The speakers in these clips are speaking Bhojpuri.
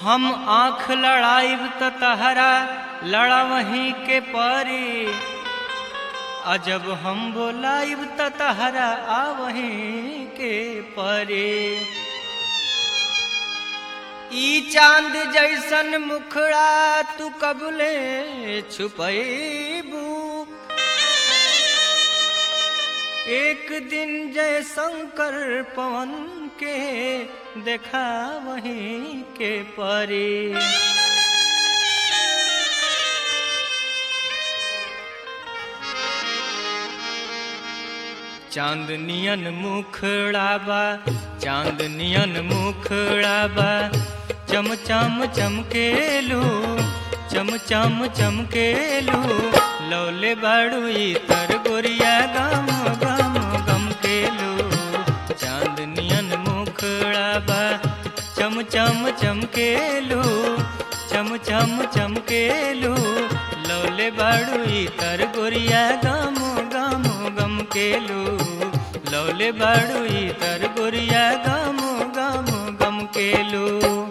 हम आँख लड़ाइब त तहरा लड़ा वहीं के परी अजब हम बोलाइब त तहरा आ वहीं के परी ई चांद जैसन मुखड़ा तू कबले छुपैबू एक दिन जय शंकर पवन के देखा वहीं के परी चांदनियन मुखड़ा बा चांदनियन मुखड़ा बा चम चम चमकेलू चम चम चमकेलू लौले बाड़ू तर गोरिया गम गम गम केलू चांदनियन मुखड़ा बा चम चम चमकेलू चम चम चमकेलू लौले बाड़ू तर गोरिया गम गम गम केलू लौले बाड़ू तर गोरिया गम गम गम केलू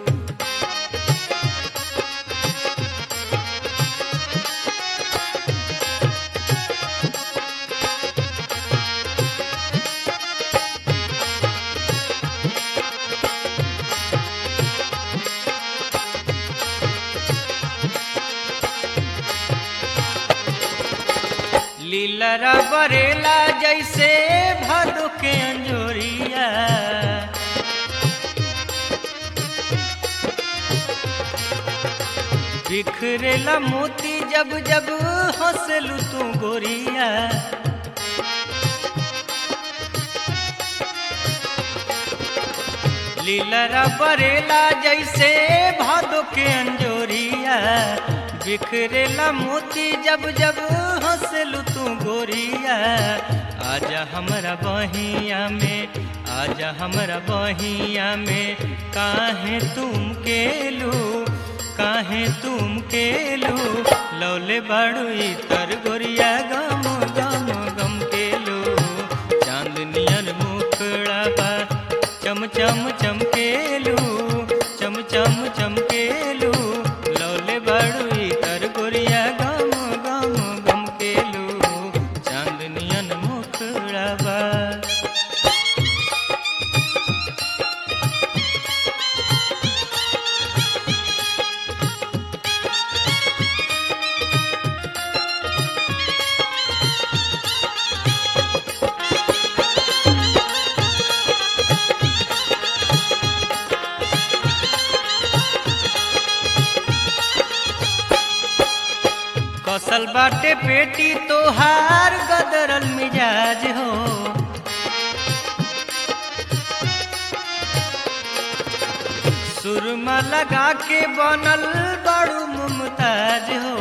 लीलरा बरेला जैसे भादो के अंजोरिया बिखरेला मोती जब जब हंसलू तू गोरिया लीलरा बरेला जैसे भादो के अंजोरिया बिखरेला मोती जब जब हंसलू तू गोरिया आजा हमरा बहिया में आजा हमरा बहिया में काहे तुम केलू काहे तुम केलू लौले बाड़ू तर गोरिया गम गम गम केलू चांदनियन मुखड़ा बा चम चम चमकेलू चम चम चमकेलू लौले बाड़ू तर गोरिया गम गम गम केलू चांदनियन मुखड़ा बा कसल बाटे पेटी तोहार गदरल मिजाज हो सुरमा लगा के बनल बड़ू मुमताज हो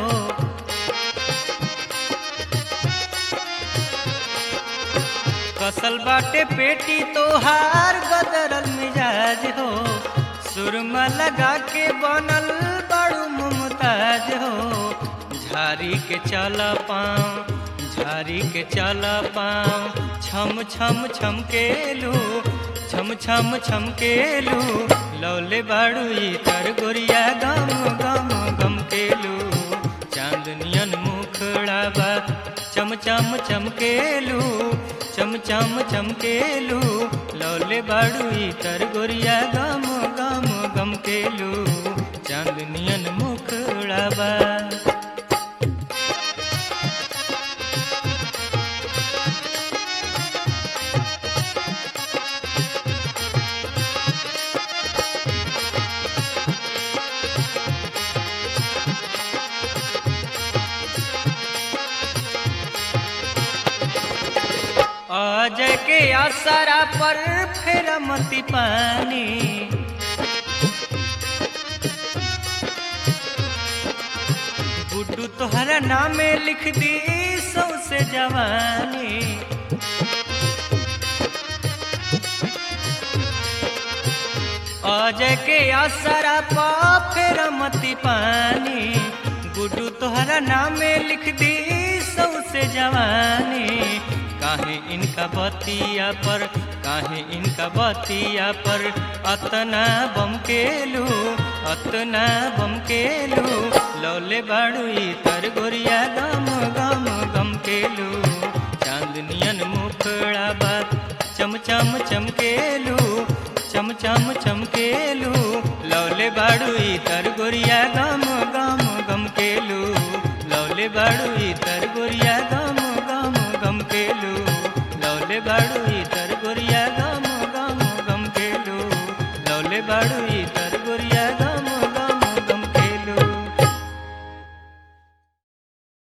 कसल बाटे पेटी तोहार गदरल मिजाज हो सुरमा लगा के बनल बड़ू मुमताज हो झारी के चल पाँव झारी के चल पाँव छम छम छम केलू छम छम छम केलू लौले बाड़ू तर गोरिया गम गम गम केलू चांदनियन मुखड़ा बा चम चम चमकेलू चम चम चमकेलू लौले बाड़ू तर गोरिया गम गम गम केलू चांदनियन मुखड़ा बा अजय के आसरा पर फेर मती पानी गुड्डू तोहरा नामे लिख दी सौसे जवानी अजय के आसरा पा फेर मती पानी गुड्डू तोहरा नामे लिख दी सौसे जवानी काहे इनका बतिया पर काहे इनका बतिया पर अतना बम केलू अतना बम केलू लौले बाड़ू तर गोरिया गम गम गम केलू चांदनियन मुखड़ा बात चम चम चमकेलू चम चम चमकेलू लौले बाड़ू तर गोरिया गम गम गम केलू लौले बाड़ू तर गोरिया गम गम गम केलू लौले बाड़ू तर